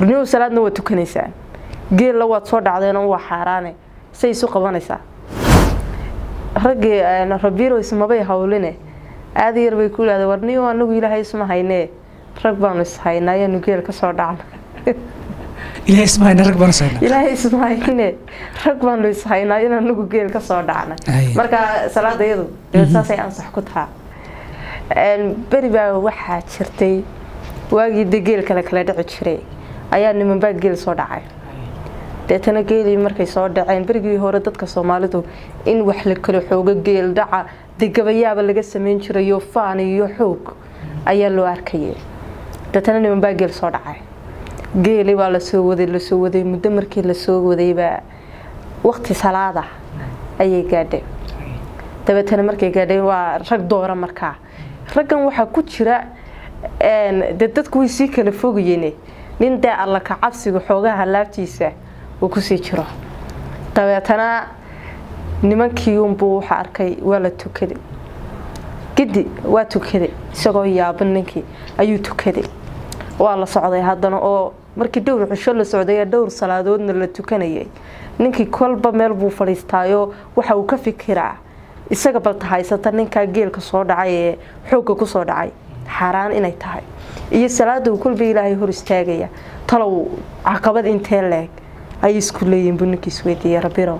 warnimo salaadna waa tukanaysaan geella waad soo dhacdeenoo waa xaaraane say isu qabanaysaa raggii rabiiro ismabay hawline aada yar bay ku idhahdeen warniyo anagu ilaahay isma haynee rag baanu ishaynaa ayaanu geel ka soo dhacna ilaahay isma hayna rag baan sayna ilaahay isma hayne rag baanu ishaynaa in anagu geel ka soo dhacna Ay. marka salaada iyadu dee saasay ansax ku tahaa beri baa waxaa jirtay waagii de geel kale kala dhici jiray ayaa nimanbaa geel soo dhacay deetana geelii markay soo dhaceen berigii hore dadka soomaalidu in wax la kala xoogo geel dhaca de gabayaaba laga sameyn jirayo faan iyo xoog ayaa loo arkayay deetana nimanbaa geel soo dhacay geeli baa lasoo waday lasoo waday muddo markii lasoo wadaybaa waqti salaada ayay gaadheen dabeetana markay gaadheen waa rag doora markaa raggan waxaa ku jira de dadku way sii kala fogayeen nin dee alla ka cabsiga xoogaha laabtiisa uu kusii jiro dabeetana nimankii unbuu waxa arkay waa la tukaday gidi waa tukaday isagoo yaaban ninkii ayuu tukaday waa la socday haddana oo markii dhowr cisho la socday ee dhowr salaadoodna la tukanayay ninkii kolba meel buu fadhiistaayo waxa uu ka fikiraa isaga balta haysata ninkaa geelka soo dhacay ee xoogga kusoo dhacay xaaraan inay tahay iyo salaada uu kolba ilaahay hor istaagaya talow caqabad intee leeg ayay isku leeyihin buu ninkii isweydiiyey rabirow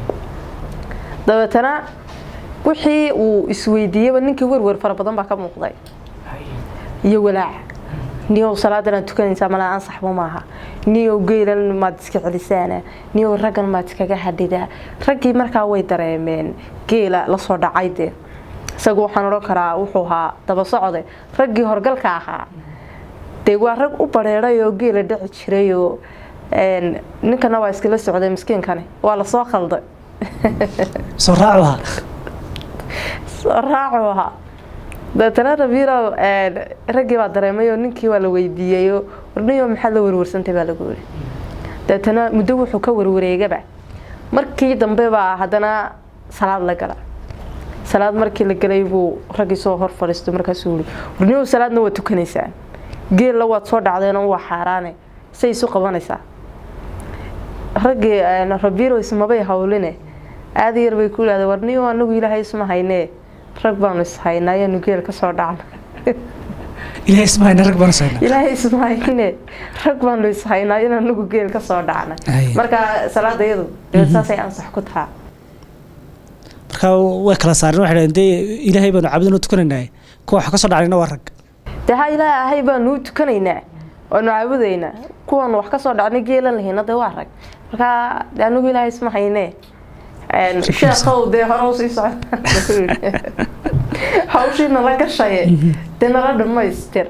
dabeetana wixii uu isweydiiyeyba ninkii werwer fara badan baa ka muuqday iyo walaac niyow salaadan aad tukanaysaa malaa ansaxba maaha niyow geelan maad iska celisaana niyow raggan maad iskaga hadhidaa raggii markaa way dareemeen geela lasoo dhacay dee isagu waxaan odhan karaa wuxuu ahaa daba socde raggii horgalka ahaa dee waa rag u bareeday oo geela dhici jirayoo ninkana waa iskala socday miskiinkani waa lasoo khalday soo raacu ahaa soo raacu ahaa dabeetana rabiirow raggii baa dareemay oo ninkii waa la weydiiyeyo warniyo maxaad la warwarsantay baa lagu yiri dabeetana muddo wuxuu ka warwareegaba markii dambe baa haddana salaad la gala salaad markii la galay buu raggii soo hor fadhiisto markaasuu yiri warniyo salaadna waa tukanaysaan geella waad soo dhacdeenoo waa xaaraane say isu qabanaysaa raggii rabiiro ismabay hawline aada yar bay ku idhahdeen warniyo anagu ilaahay isma haynee rag baanu ishaynaa ayaanu geel ka soo dhacna ilaahay isma hayna rag baan sayna ilaahay isma hayne rag baanu ishaynaa in anagu geel ka soo dhacna Ay. marka salaada iyadu dee saasay ansax ku tahaa marka way kala saareen waxay dhahdeen dee ilaahay baanu caabudin oo tukanaynaay kuwa wax ka soo dhacayna waa rag dee ha ilaahay baanu u tukanaynaa waanu caabudaynaa kuwan wax ka soo dhacnay geelan lahayna dee waa rag marka dee anagu ilaahay isma haynee sheekhow dee hore usii socda hawshii nala gashaye dee nala dhamaystir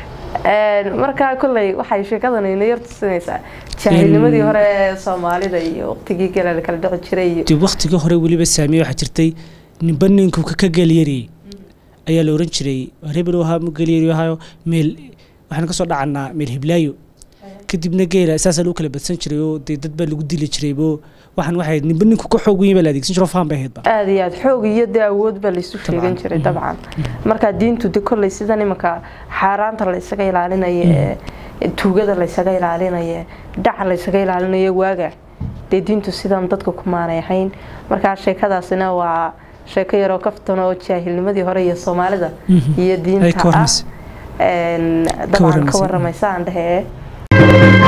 markaa kolley waxay sheekadan ina yar tusinaysaa jaahilnimadii hore ee soomaalida iyo waqtigii gela la kala dhici jiray iyo dib waktigii hore weliba saamiye waxaa jirtay ninba ninku ka ka geelyariyey ayaa la oran jiray hebel ahaa mu geelyari ahaayo meel waxaan kasoo dhacanaa meel hiblaayo kadibna geela saasaa lagu kala badsan jiray oo dee dad baa lagu dili jiray bo waxaan waxay ninba ninku ka xoog weyn baa la adeegsan jiro faan bay ahaydba aada iyo aada xoog iyo dee awood baa laysu sheegan jiray dabcan markaa diintu de kolley sidan imanka xaaraanta laysaga ilaalinayo ee tuugada laysaga ilaalinayo dhaca laysaga ilaalinayo waaga dee diintu sidan dadka kumaanay ahayn markaa sheekadaasina waa sheeko yaroo kaftan oo jaahilnimadii hore iyo soomaalida iyo Ay diinta ka ah warramaysa. Een, dabcan ka warramaysa. waramaysa aan dhehe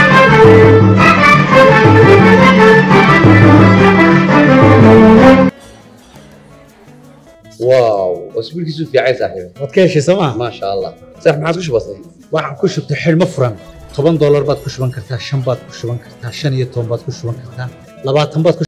واو اسبوع كيسو في عايز صاحبي waad ka heshay sooma ما شاء الله صح ما عادش بسيط waxaan ku shubtay xidhmo furan toban doolar baad ku shuban kartaa shan baad ku shuban kartaa shan iyo toban baad ku shuban kartaa labaatan baad ku